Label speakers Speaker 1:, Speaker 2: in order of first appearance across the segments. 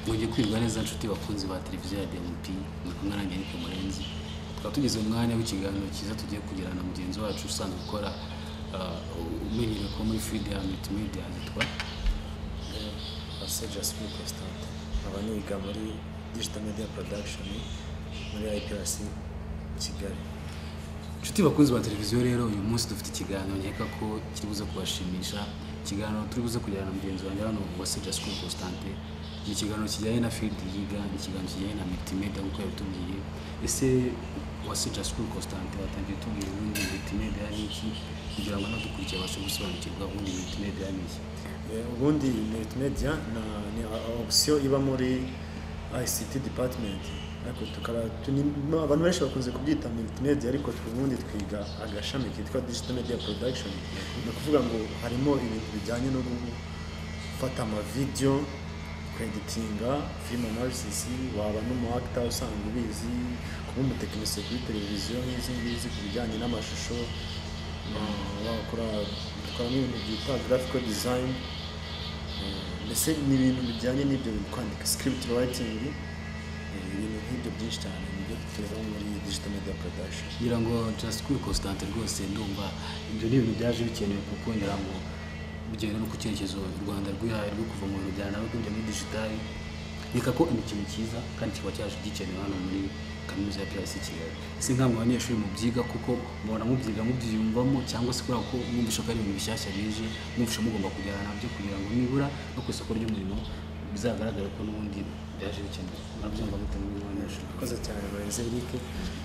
Speaker 1: Byongeye kwirwa neza nshuti bakunzi ba televiziyo ya DMP muri kumwe nanjye Eric Murenzi tukaba tugeze mu mwanya w'ikiganiro cyiza tugiye kugirana na mugenzi wacu usanzwe ukora uh, umenyerewe ko muri Freedom Media yitwa
Speaker 2: Asseja Smith Constant nkaba niga muri Digital Media Production muri IPRC Kigali
Speaker 1: Inshuti bakunzi ba televiziyo rero uyu munsi dufite ikiganiro nkeka ko kiri buze kubashimisha ikiganiro turi buze kugirana na mugenzi wanjye hano wa Seja School Constante ni ikiganiro kijyanye na field yiga ni ikiganiro kijyanye na multimedia nk'uko yabitubwiye ese wa Seja School Constante watangiye utubwira ubundi multimedia ni iki kugira ngo n'abadukurikiye babashe gusobanukirwa ubundi multimedia ni iki
Speaker 2: Eh, ubundi multimedia na- ni option iba muri ICT department ariko tukaba tuni- no, abantu benshi bakunze kubyita multimedia ariko twe ubundi twiga agashami kitwa digital media production ni ukuvuga ngo harimo ibintu bijyanye no gufata amavideyo kweditinga film analysis waba n'umuakta usanga ubizi kuba umutekinisiye kuri televiziyo nk'izi ngizi ku bijyanye n'amashusho eh, wakora dukora n'ibintu byitwa graphical design Eh, mbese ni ibintu bijyanye n'ibyo bintu kwandika script writing eh, ibintu nk'ibyo byinshi cyane nibyo tureba muri digital media production
Speaker 1: kugira ngo just cool constant rwose ndumva ibyo ni ibintu byaje bikenewe kuko ngira ngo bigenda no ku cyerekezo u Rwanda rwihaye rwo kuva mu bintu bya nawe kwinjira muri digitali reka ko ni ikintu cyiza kandi kikaba cyaje gikenewe hano muri kaminuza ya PRC Kigali ese nka mwe abanyeshuri mubyiga kuko mubona mubyiga mubyiyumvamo cyangwa se kubera ko mwumvisha ko ari ibintu bishyashya bije mwumvisha mugomba kujyana nabyo kugira ngo nibura no ku isoko ry'umurimo bizagaragare ko n'ubundi byaje bikenewe murabyumva mute muri abanyeshuri
Speaker 2: murakoze cyane Murenzi Eric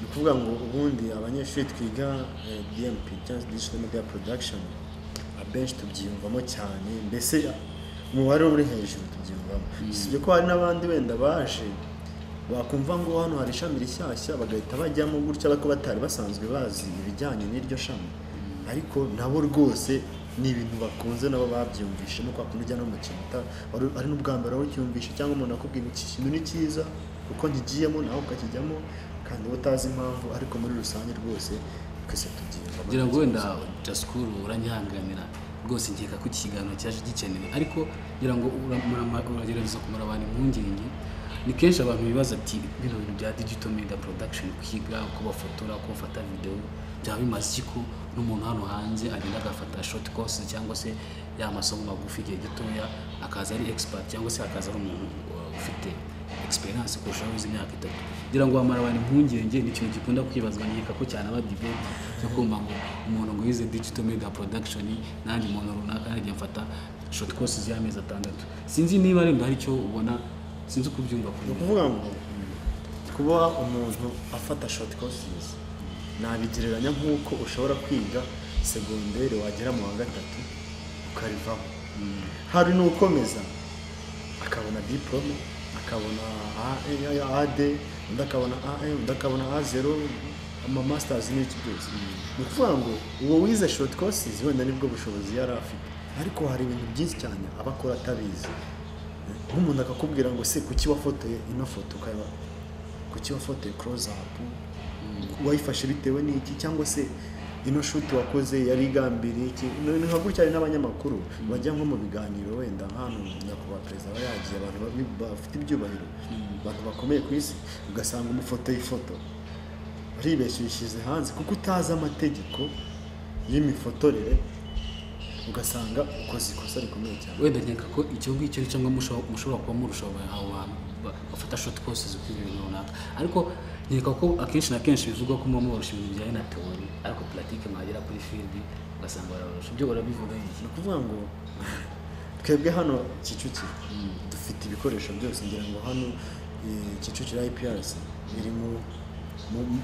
Speaker 2: ni ukuvuga ngo ubundi abanyeshuri twiga eh, DMP cyangwa se Digital Media Production abenshi tubyiyumvamo cyane mbese umubare uri hejuru tubyiyumvamo usibye ko hari n'abandi wenda baje bakumva ngo hano hari ishami rishyashya bagahita bajyamo gutya ariko batari basanzwe bazi ibijyanye n'iryo shami ariko nabo rwose ni ibintu bakunze nabo babyumvishe no kwa kundi ujya no mu kintu uta- wari- ari n'ubwa mbere wari ucyumvishe cyangwa umuntu akubwira iki kintu ni cyiza kuko nkigiyemo nawe ukakijyamo kandi wowe utazi impamvu ariko muri rusange rwose twese tubyiyumvamo
Speaker 1: kugira ngo wenda jasikuru uranyihanganira rwose nkeka ko iki kiganiro cyaje gikenewe ariko ngira ngo ura- murama- uragerageza kumara abantu impungenge ni kenshi abantu bibaza ati bino bintu bya digital media production kwiga uko bafotora uko bafata videwo byaba bimaze iki ko n'umuntu hano hanze agenda agafata short course cyangwa se ya masomo magufi igihe gitoya akaza ari expert cyangwa se akaza ari umuntu uh, ufite experience kurushaho izi myaka itatu ngira ngo wamara abantu impungenge ni ikintu gikunda kwibazwa nkeka ko cyane aba debate cyo kumva ngo umuntu ngo yize digital media production n'andi muntu runaka yagiye mfata short courses y'amezi atandatu sinzi niba wenda hari icyo ubona sinzi uko ubyumva kuri
Speaker 2: ni
Speaker 1: njye.
Speaker 2: ukuvuga ngo kuba umuntu afata short courses nabigereranya nk'uko ushobora kwiga segonderi wagera mu wa gatatu ukarivamo hari n'ukomeza akabona diplome akabona AD undi akabona AM undi akabona A0 ama masters n'iki byose ni ukuvuga ngo uwo wize short courses wenda nibwo bushobozi yari afite ariko hari ibintu byinshi cyane aba akora atabizi nk'umuntu akakubwira ngo se kuki wafotoye ino foto ukaba kuki wafotoye close up wayifashe bitewe n'iki cyangwa se ino shuti wakoze yari igambiriye iki Ni- ni nka gutya hari n'abanyamakuru bajya nko mu biganiro wenda hano nyakubahwa perezida aba yagiye abantu babi- bafite ibyubahiro abantu bakomeye ku isi ugasanga umufotoye ifoto uribeshyushyize hanze kuko utazi amategeko y'imifotorere ugasanga ukoze ikosa rikomeye cyane
Speaker 1: wenda nkeka ko icyo ngicyo ari cyo ngo musho- mushobora kuba murusha aba- abo bantu ba- bafata short courses kuri ibintu runaka ariko nkeka ko akenshi na kenshi bivugwa ko muba mubarusha ibintu bijyanye na teori ariko pratique mwagera kuri field ugasanga barabarusha ibyo urabivuga ni iki
Speaker 2: ni ukuvuga ngo twebwe hano kicukiro dufite ibikoresho byose ngira ngo hano eh, kicukiro IPRC iri mu mu-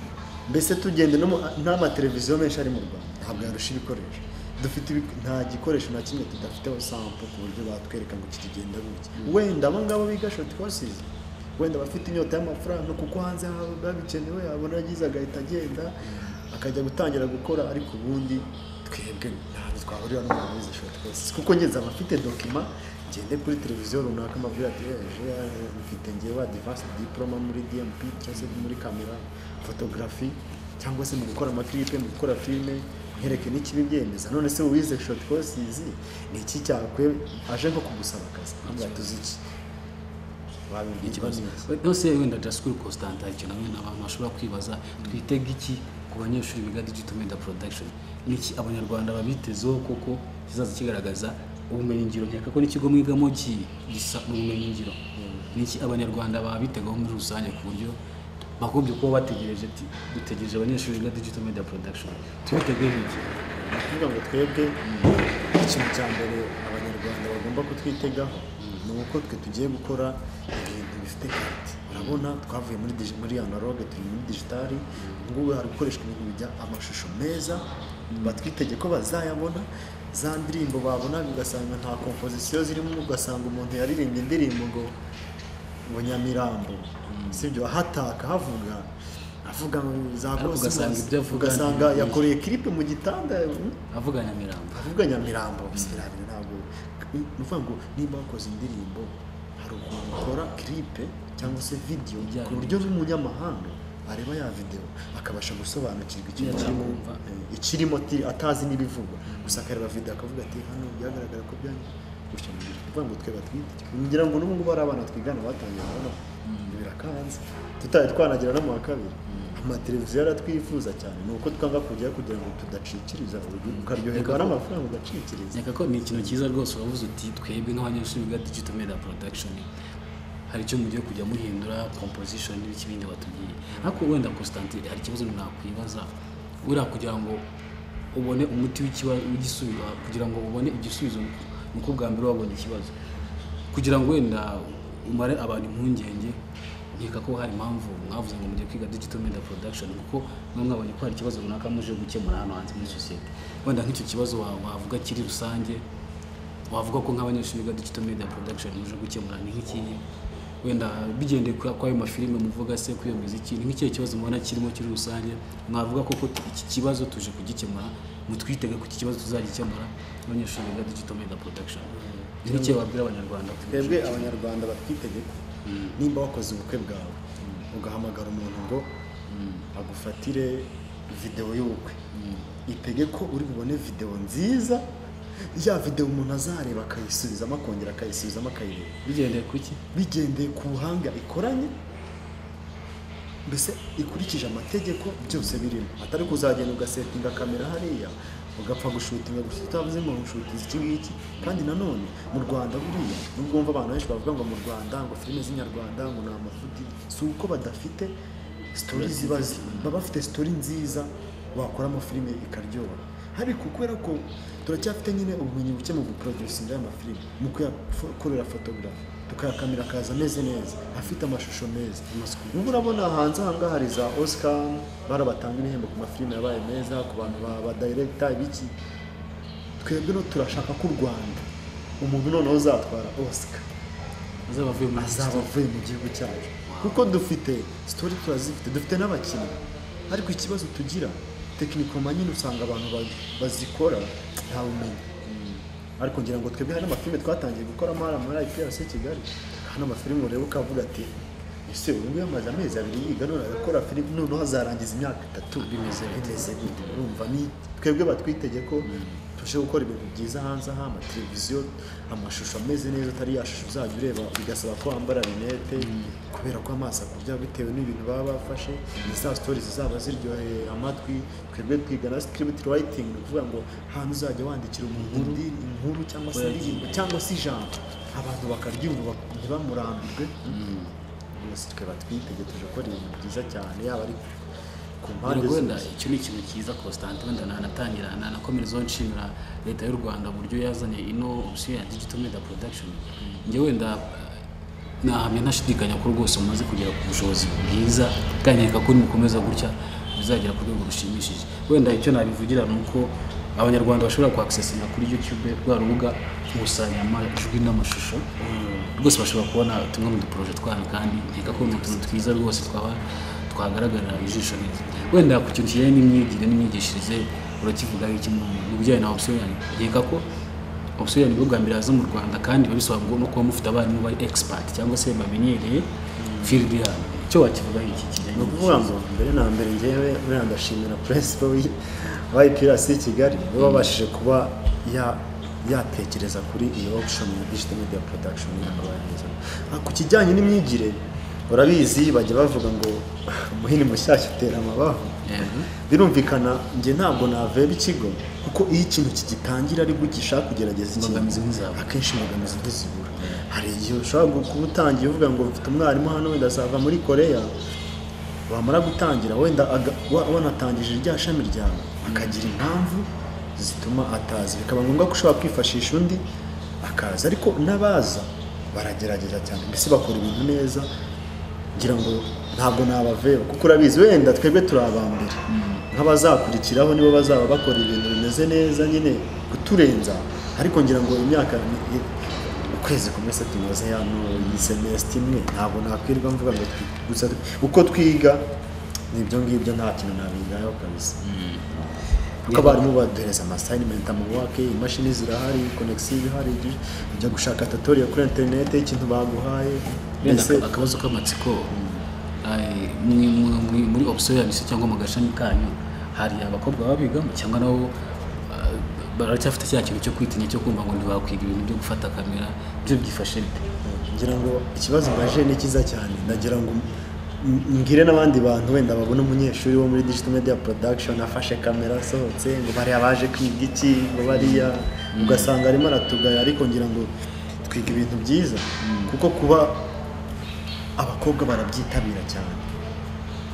Speaker 2: mbese tugende no mu- n'amateleviziyo menshi ari mu Rwanda ntabwo yarusha ibikoresho dufite ibibi- nta gikoresho na kimwe tudafiteho sample ku buryo batwereka ngo iki kigenda gutya wenda abo ngabo biga short courses wenda bafite inyota y'amafaranga kuko hanze haba babikenewe abona agize agahita agenda akajya gutangira gukora ariko ubundi twebwe ntabwo twahurira n'umuntu wize short courses kuko ngeze abafite dokima ngende kuri televiziyo runaka amabwira ati eje mfite ngewe advance diploma muri DMP cyangwa se muri kamera photography cyangwa se mu gukora amaklipe mu gukora filime nkereke n'ikibibyemeza none se uwize short courses ni iki cyakwe aje nko kugusaba akazi ntabwo tuzi iki
Speaker 1: ikibazo
Speaker 2: babibwirwa neza
Speaker 1: rwose wenda dasikuru konsitanta ikintu wenda abantu bashobora kwibaza twitega iki ku banyeshuri biga digito meda porodakishoni niki abanyarwanda babitezeho kuko kizaza kigaragaza ubumenyingiro nkeka ko n'ikigo mwigamo ki- gisa n'ubumenyingiro niki abanyarwanda babitegaho muri rusange ku buryo bagombye kuba bategereje ati dutegereje abanyeshuri biga digito meda porodakishoni tubitegeho iki
Speaker 2: ni ukuvuga ngo twebwe ikintu cya mbere abanyarwanda bagomba kutwitegaho ni uko twe tugiye gukora ibintu bifite karite urabona twavuye muri digi- muri analogue turi muri digitali ubungubu hari gukoreshwa ibintu bijya amashusho meza batwitege ko bazayabona za ndirimbo babona ugasanga nta kompozisiyo zirimo ugasanga umuntu yaririmbye indirimbo ngo ngo Nyamirambo sibyo ahataka havuga avuga za
Speaker 1: Ariko
Speaker 2: Bruce
Speaker 1: ugasanga
Speaker 2: Springsteen,
Speaker 1: ibyo avuga
Speaker 2: ugasanga
Speaker 1: ni-
Speaker 2: yakoreye kiripe mu gitanda mm,
Speaker 1: avuga nyamirambo
Speaker 2: avuga nyamirambo sirabire ntabwo ni ukuvuga ngo niba wakoze indirimbo hari ukuntu ukora kiripe cyangwa se videwo
Speaker 1: Ijyanye
Speaker 2: ku buryo n'umunyamahanga areba ya videwo akabasha gusobanukirwa icyo
Speaker 1: Icyo
Speaker 2: kirimo
Speaker 1: yumva.
Speaker 2: eh, ikirimo ati- atazi n'ibivugwa gusa akareba videwo akavuga ati hano byagaragara ko byanye gutyo ni ukuvuga ngo twe batwite ngira ngo n'ubu ngubu ari abana twigana batangiye kubona birakanze tutari twanagira no mu wa kabiri amateleviziyo aratwifuza cyane ni uko twanga kujyayo kugira ngo tudacikiriza ukaryoherwa n'amafaranga ugacikiriza
Speaker 1: nkeka ko ni ikintu cyiza rwose uravuze uti twebwe nk'abanyeshuri biga digital media production hari icyo mugiye kujya muhindura composition n'ibiki bindi batubwiye ariko wenda Constantin hari ikibazo nakwibaza uriya kugira ngo ubone umuti w'ikibazo w'igisubizo kugira ngo ubone igisubizo ni uko bwa mbere wabonye ikibazo kugira ngo wenda umare abantu impungenge nkeka ko hari impamvu mwavuze ngo mugiye kwiga digital media production kuko mwe mwabonye ko hari ikibazo runaka muje gukemura hano hanze muri sosiyete wenda nk'icyo kibazo wa- wavuga kiri rusange wavuga ko nk'abanyeshuri biga digital media production muje gukemura ni nk'ikihe wenda bigendeye kuri ayo mafilime muvuga se kuri iyo muziki ni nk'ikihe kibazo mubona kirimo kiri rusange mwavuga koko t- iki kibazo tuje kugikemura mutwitege ku iki kibazo tuzagikemura abanyeshuri biga digital media production ni nk'ikihe wabwira abanyarwanda
Speaker 2: twebwe abanyarwanda batwitege ko nimba wakoze ubukwe bwawe ugahamagara umuntu ngo agufatire videwo y'ubukwe itege ko uri bubone videwo nziza ya videwo umuntu azareba akayisubizamo akongera akayisubizamo akayireba
Speaker 1: bigendeye ku iki
Speaker 2: bigendeye ku buhanga ikoranye mbese ikurikije amategeko byose birimo atari kuzagenda ugasetinga kamera hariya ugapfa gushutinga gusa utavuze ngo nshutinze iki ngiki kandi nanone mu rwanda buriya nubwo wumva abantu benshi bavuga ngo mu rwanda ngo filime z'inyarwanda ngo ni amafuti si uko badafite sitori ziba zi- baba bafite sitori nziza wakoramo filime ikaryoha ariko kubera ko turacyafite nyine ubumenyi buke mu guporodusinga amafilime mu kuyakorera fotogarafi tukayakamera akaza ameze neza afite amashusho meza ubu urabona hanze aha ngaha hari za oscar barabatanga ibihembo ku mafilime yabaye meza ku bantu ba- ba dayiregita ibiki twebwe no turashaka ko u rwanda umuntu noneho uzatwara oscar
Speaker 1: azaba avuye muri
Speaker 2: azaba avuye mu gihugu cyacu kuko dufite sitori turazifite dufite n'abakinnyi ariko ikibazo tugira tekinikoma nyine usanga abantu ba- bazikora nta bumenyi ariko ngira ngo twebwe hari n'amafilime twatangiye gukora muri muri IPRC Kigali hari n'amafilime ureba ukavuga ati ese ubu ngubu amaze amezi abiri yiga none arakora filime noneho azarangiza imyaka itatu
Speaker 1: Bimeze bite?
Speaker 2: bimeze gute urumva ni twebwe batwitege ko tuje gukora ibintu byiza hanze aha amateleviziyo amashusho ameze neza atari ya shusho uzajya ureba bigasaba ko wambara rinete kubera ko amaso akurya bitewe n'ibintu baba bafashe ni za sitori zizaba ziryoheye amatwi twebwe twiga na script writing ni ukuvuga ngo hantu uzajya wandikira umuntu indi- inkuru cyangwa se indirimbo cyangwa se ijambo abantu bakaryumva ntibamurambirwe rwose twe batwitege tuje gukora ibintu byiza cyane yaba ari ku mpande
Speaker 1: Yego wenda
Speaker 2: zose.
Speaker 1: icyo ni ikintu cyiza Constantin wenda nanatangira nanakomerezaho nshimira leta y'u Rwanda uburyo yazanye ino option ya digital media production njye wenda eh, nahamya ntashidikanya ko rwose mumaze kugera ku bushobozi bwiza kandi nkeka ko nimukomeza gutya bizagera ku rwego rushimishije wenda icyo nabivugira ni uko abanyarwanda bashobora kuaccessinga kuri youtube rwa rubuga gukusanya amajwi n'amashusho rwose bashobora kubona tumwe mu duporoje twanyu kandi nkeka ko ni utuntu twiza rwose twaba twagaragarira ijisho neza wenda ku kintu kijyanye n'imyigire n'imyigishirize urakivuga iki mu mu bijyanye na opsiyo yanyu nkeka ko opsiyo yanyu bwa mbere yaza mu rwanda kandi biba bisaba ngo no kuba mufite abarimu bari egisipati cyangwa se bamenyereye filidi yabo icyo wakivuga iki kijyanye
Speaker 2: ni ukuvuga ngo mbere na mbere ngewe buriya ndashimira perezida w'ipirasi kigali we wabashije kuba ya yatekereza kuri iyo option ya digital media production yakohereza ku kijyanye n'imyigire urabizi bajya bavuga ngo umuhini mushyashya utera amabavu
Speaker 1: Yego.
Speaker 2: birumvikana njye ntabwo naveba ikigo kuko iyo ikintu kigitangira ari gishaka kugerageza ikintu,
Speaker 1: Imbogamizi ntizabura.
Speaker 2: akenshi imbogamizi ntizibura hari igihe ushobora gu- kuba utangiye uvuga ngo mfite umwarimu hano wenda azava muri koreya wamara gutangira wenda aga- wa- wanatangije rya shami ryawe akagira impamvu zituma ataza bikaba ngombwa ko ushobora kwifashisha undi akaza ariko n'abaza baragerageza cyane mbese bakora ibintu neza ngira ngo ntabwo nabaveba kuko urabizi wenda twebwe turi abambere nk'abazakurikiraho nibo bazaba bakora ibintu bimeze neza nyine kuturenza ariko ngira ngo imyaka ni- i- ukwezi kumwe se tumaze hano iyi semesiti imwe ntabwo nakwirwa mvuga ngo twi- gusa twi- uko twiga n'ibyo ngibyo nta kintu nabigayeho kabisa kuko abarimu baduhereza amasayinimenti amawake imashini zirahari konegisiyo ihari ibyo- ujya gushaka tutoriya kuri interineti ikintu baguhaye
Speaker 1: wenda
Speaker 2: mbese-
Speaker 1: akabazo k'amatsiko eh, mwe- mwe- mwe- muri opsiyo yabise cyangwa mu gashami kanyu hari abakobwa babigamo cyangwa nabo eh, baracyafite cya kintu cyo kwitinya cyo kumva ngo ntibakwiga ibintu byo gufata kamera byo byifashe bite
Speaker 2: ngira ngo ikibazo mbaje ni cyiza cyane ndagira ngo m- mbwire n'abandi bantu wenda babona umunyeshuri wo muri digital media production afashe kamera asohotse ngo bariya baje kwiga iki ngo bariya ugasanga arimo aratugaya ariko ngira ngo twiga ibintu byiza kuko kuba abakobwa barabyitabira cyane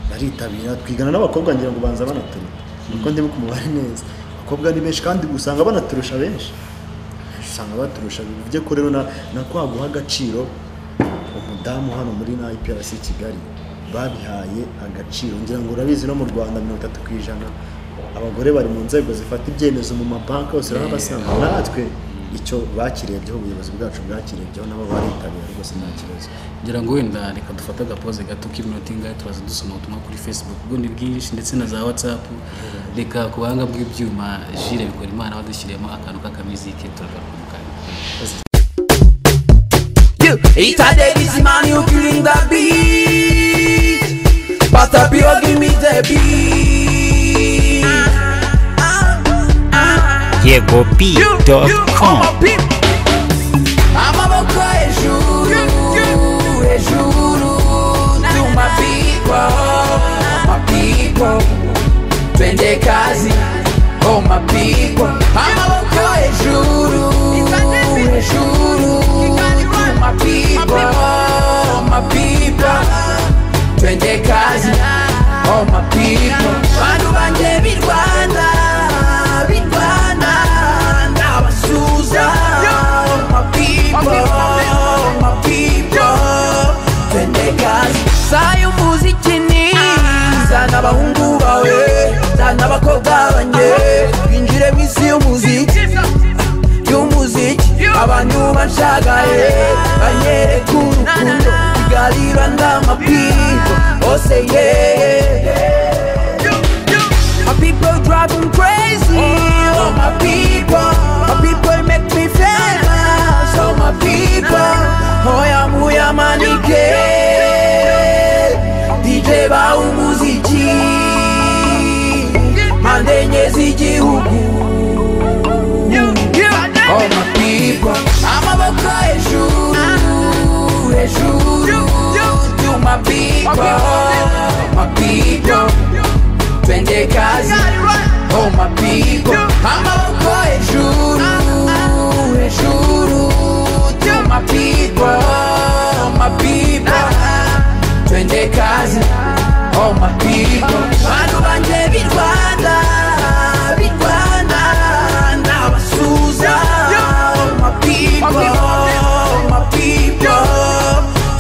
Speaker 2: baritabira twigana n'abakobwa ngira ngo banza banaturuka nuko ndibuka umubare neza abakobwa ni benshi kandi usanga banaturusha benshi usanga baturusha bivuze ko rero na- na kwa guha agaciro umudamu hano muri na IPRC Kigali babihaye agaciro ngira ngo urabizi no mu Rwanda mirongo itatu ku ijana abagore bari mu nzego zifata ibyemezo mu mabanki hose urabasanga natwe icyo bakirebyeho ubuyobozi bwacu bwakirebyeho nabo baritabira rwose nta kibazo
Speaker 1: ngira ngo wenda reka dufate agapoze gato k'iminota ingahe turaza dusoma ubutumwa kuri facebook bwo ni bwinshi ndetse na za whatsapp reka ku buhanga bw'ibyuma jire bikora imana wadushyiriyemo akantu k'akamizike turagaruka mu kanya
Speaker 3: You, it's a dead easy man, you killing the beat. But up, you give me the beat. You, you,
Speaker 4: YegoBeat.com.
Speaker 3: I'm a pimp. I'm a boca, e juro, e juro. To my people, my people. Twende kazi, oh my people. I'm a boca, e juro, e juro. To my people, my people. Twende kazi, oh my people. Bantu banje b'i Rwanda, b'i Rwanda. Ndabasuza, oh my people, my people. Twende kazi. Sayo umuziki ni zana abahungu bawe zana abakobwa banje binjire mu isi y'umuziki y'umuziki abantu banshagaye banyereka urukundo igalira ndamapipo ose yeye My people drive them crazy. Oh, my people. My people make me famous. Oh, my people. Oh, ya muya manike. DJ ba umuziki. Mande nyezi gihugu. Oh, my people. Amaboko hejuru. Hejuru. To my people. My people. twende kazi oh my people amaboko hejuru hejuru to my people oh my people twende kazi oh my people bantu banje b'i Rwanda b'i Rwanda ndabasuza oh my people oh my people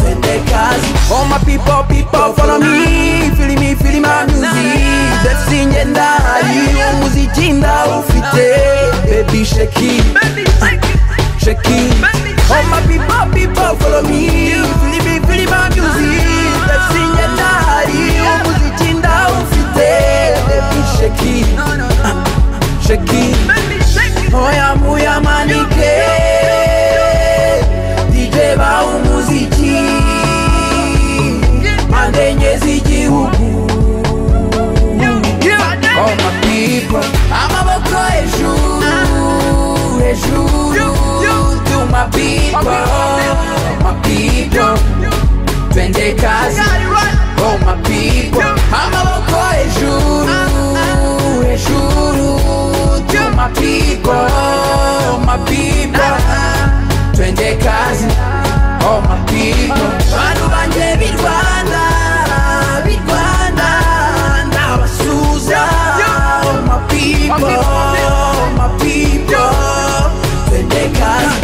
Speaker 3: Twende kazi All my people, people follow me Feeling me, feeling my music Depsi ngenda hiyo muziki nda ufite Baby shake it Shake it All my people, people follow me Feeling me, feeling my music Depsi ngenda hiyo muziki nda ufite Baby shake it Shake it Oya muya manike DJ ba umuziki Mande nyezi gihugu All my people Amaboko hejuru Hejuru twende kazi oh my people amaboko hejuru hejuru to my people oh my people twende kazi oh my people bantu banje b'i rwanda b'i rwanda ndabasuza oh my people oh my people twende kazi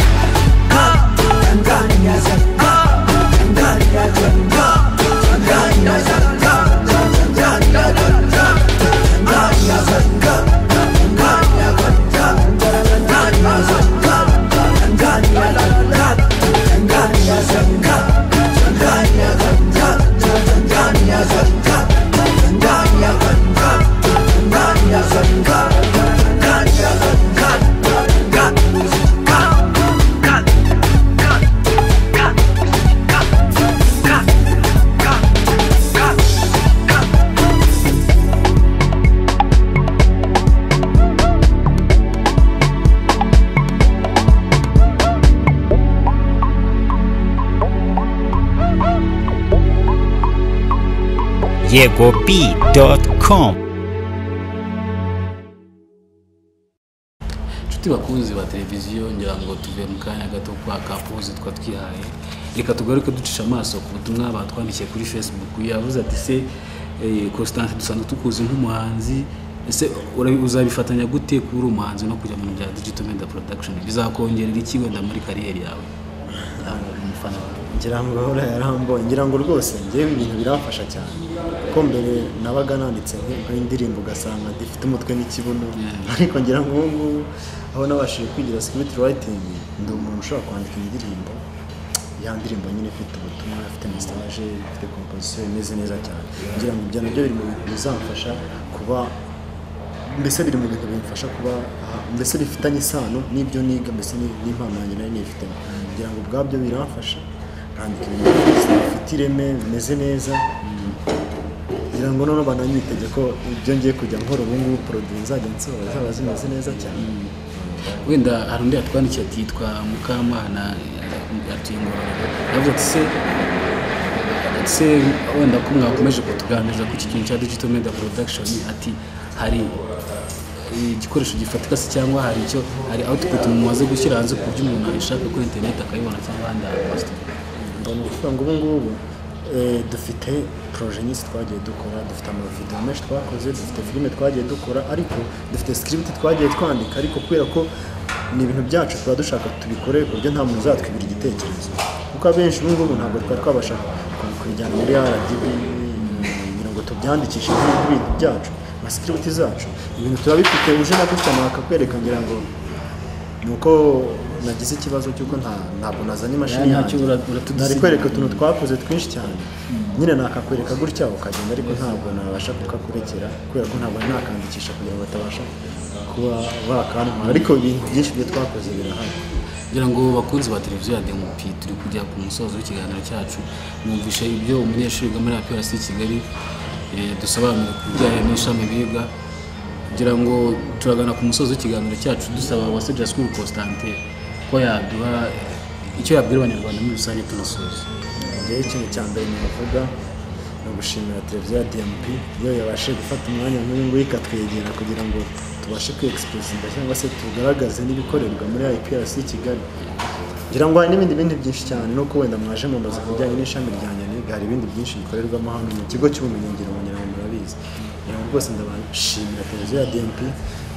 Speaker 4: yegob.com
Speaker 1: inshuti bakunzi ba televiziyo ngira ngo tuve mu kanya gato kwa kapuze twa twihaye reka tugaruke ducisha amaso ku butumwa batwandikiye kuri facebook yavuze ati se eh, constance dusanzwe tukuzi nk'umuhanzi ese urabi- uzabifatanya gute kuba uri umuhanzi no kujya mu bintu bya digital media production bizakongerera iki wenda muri kariyeri yawe Ntabwo uri umufana wawe
Speaker 2: ngira ngo ahora yarambonye ngira ngo rwose ngewe ibintu birafasha cyane kuko mbere nabaga nanditse nk- nk'indirimbo ugasanga ndifite umutwe n'ikibuno ariko ngira ngo ubu ngubu aho nabashije kwigira script writing ndi umuntu ushobora kwandika indirimbo ya ndirimbo nyine ifite ubutumwa ifite message ifite composition imeze neza cyane ngira ngo ibyo nabyo biri mu bintu bizamfasha kuba mbese biri mu bintu bimfasha kuba aha- mbese bifitanye isano n'ibyo niga mbese ni- n'impano yanjye nari nifitemo ngira ngo ubwabyo biramfasha nkandika ibintu byiza, bifite ireme bimeze neza ngira ngo noneho bananyitege ko ibyo ngiye kujya nkora ubu ngubu poroduwi nzajya nsohora zaba zimeze neza cyane
Speaker 1: wenda hari undi yatwandikiye ati yitwa mukamana eh, atuye ngororero yavuze ati se se wenda ko mwakomeje kutuganiriza ku kikintu cya digital media production ati hari igikoresho gifatika se cyangwa hari icyo hari output mumaze gushyira hanze ku buryo umuntu ayishaka kuri internet akayibona cyangwa ahandi hantu hose
Speaker 2: mbona kuvuga ngo ubu ngubu eh, dufite proje nyinshi twagiye dukora dufite amavidewo menshi twakoze dufite filime twagiye dukora ariko dufite script twagiye twandika ariko kubera ko ni ibintu byacu tuba dushaka tubikore ku buryo nta muntu uzatwibira igitekerezo kuko abenshi ubu ngubu ntabwo twari twabasha ku- kubijyana muri RDB kugira ngo tubyandikishe ibintu byacu nka script zacu ibintu tuba bifite uje nagusana bakakwereka ngira ngo ni uko nagize ikibazo cy'uko nta- ntabwo nazanye imashini
Speaker 1: Ya, ntacyo
Speaker 2: yanjye.
Speaker 1: ura- uratudisiga.
Speaker 2: Nari kwereka utuntu twakoze twinshi cyane nyine nakakwereka gutya ukagenda ariko ntabwo nabasha kukakurekera kubera ko ntabwo nakandikisha kugira ngo batabasha kuba bakantwara ariko ibintu byinshi byo twakoze birahari
Speaker 1: kugira ngo bakunzi ba televiziyo ya demopi turi kujya ku musozo w'ikiganiro cyacu mwumvishe ibyo umunyeshuri wiga muri APRC Kigali eh, dusobanura ku bijyanye n'ishami biga kugira ngo turagana ku musozo w'ikiganiro cyacu dusaba uwase School Constantin ko yaduha icyo yabwira abanyarwanda muri rusange tunasoza
Speaker 2: ngewe ikintu cya mbere navuga ni ugushimira televiziyo ya DMP iyo yabashije gufata umwanya nk'uyu nguyu ikatwegera kugira ngo tubashe kwiyegisipesinga cyangwa se tugaragaze n'ibikorerwa muri IPRC Kigali ngira ngo hari n'ibindi bindi byinshi cyane nuko wenda mwaje mubaza ku bijyanye n'ishami rya Nyaniga hari ibindi byinshi bikorerwamo hano mu kigo cy'ubumenyingiro ngira ngo murabizi ngira ngo rwose ndabashimira televiziyo ya DMP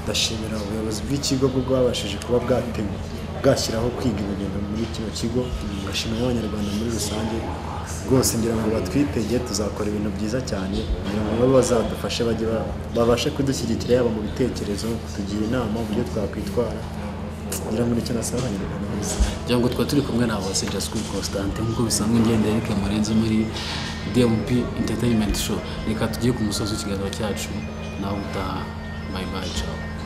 Speaker 2: ndashimira ubuyobozi bw'ikigo bwo bwabashije kuba bwatema bwashyiraho kwiga ibi bintu muri kino kigo ngashimira n'abanyarwanda muri rusange rwose ngira ngo batwitege tuzakora ibintu byiza cyane kugira ngo babe bazadufashe bajye ba- babashe kudushyigikira yaba mu bitekerezo kutugira inama uburyo twakwitwara ngira ngo nicyo nasaba abanyarwanda bose
Speaker 1: kugira ngo twaba turi kumwe na Uwase School Constantin nk'uko bisanzwe ngenda Eric Murenzi muri DMP Entertainment Show reka tujye ku musozo w'ikiganiro cyacu nawe utaha bye bye ciao